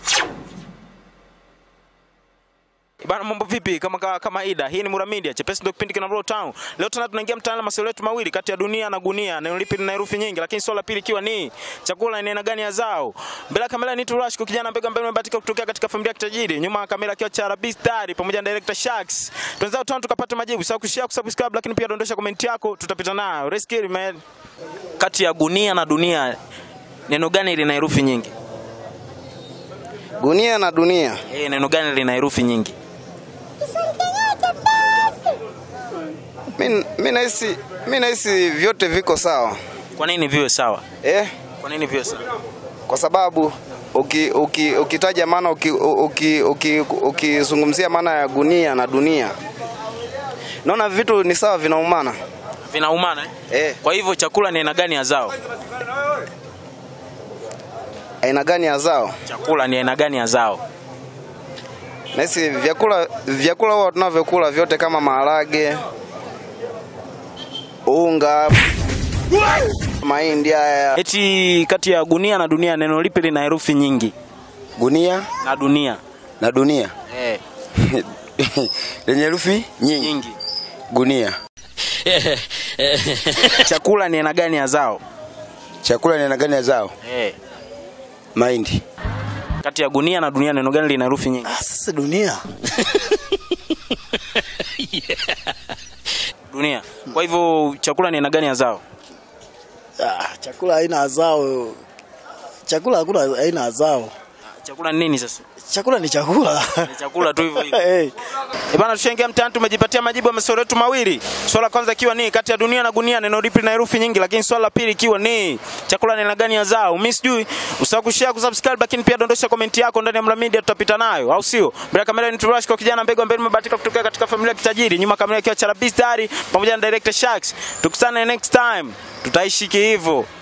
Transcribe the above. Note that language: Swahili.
Bana, mambo vipi? Kama kama kawaida, hii ni Mura Media, chepesi ndio kipindi kina Roll Town. Leo tena tunaingia mtaani na maswali yetu mawili kati ya dunia na gunia, neno lipi lina herufi nyingi, lakini swali la pili ikiwa ni chakula ni aina gani ya zao. Mbele ya kamera ni Turash, kwa kijana mbega mbele umebahatika kutokea katika familia ya kitajiri. Nyuma ya kamera akiwa cha Rabi Star pamoja na director Sharks. Tuanze town tukapata majibu. Sasa kushare, kusubscribe, lakini pia dondosha comment yako, tutapita nayo. Rescue man. Kati ya gunia na dunia, neno gani lina herufi nyingi? Gunia na dunia. Eh, neno gani lina herufi nyingi? Mi mi nahisi mi nahisi vyote viko sawa Kwa nini viwe sawa? eh, Kwa nini viwe sawa? kwa sababu uki, uki, ukitaja maana ukizungumzia uki, uki, uki, ukizungumzia maana ya gunia na dunia, naona vitu ni sawa, vinaumana Vinaumana eh? eh. Kwa hivyo chakula ni aina gani ya zao? Aina gani ya zao? Chakula ni aina gani ya zao? Nahisi vyakula vyakula huwa tunavyokula vyote kama maharage, unga, mahindi haya. Eti kati ya gunia na dunia neno lipi lina herufi nyingi? gunia Na dunia. na dunia Eh, lenye herufi nyingi. nyingi. Gunia. Chakula ni aina gani ya zao? Chakula ni aina gani ya zao? Eh. Mahindi. Kati ya gunia na dunia neno gani lina herufi nyingi? Ah, sasa dunia Dunia. Kwa hivyo chakula ni aina gani ya zao? ah, chakula aina ya zao chakula hakuna aina ya zao Chakula ni nini sasa? chakula ni chakula Ni chakula tu hivyo hivyo. hey. Eh bana, tushaingia mtaani, tumejipatia majibu ya maswali yetu mawili. Swala la kwanza ikiwa ni kati ya dunia na gunia neno lipi lina herufi nyingi, lakini swala la pili ikiwa ni chakula ni aina gani ya zao. Mimi sijui, usahau kushare, kusubscribe, lakini pia dondosha comment yako ndani ya Mla Media, tutapita nayo, au sio? Mbele ya kamera ni Turash, kwa kijana mbegu ambaye nimebahatika kutokea katika familia ya kitajiri, nyuma ya kamera ikiwa Charabi Star pamoja na director Sharks. Tukutane next time, tutaishi hivyo.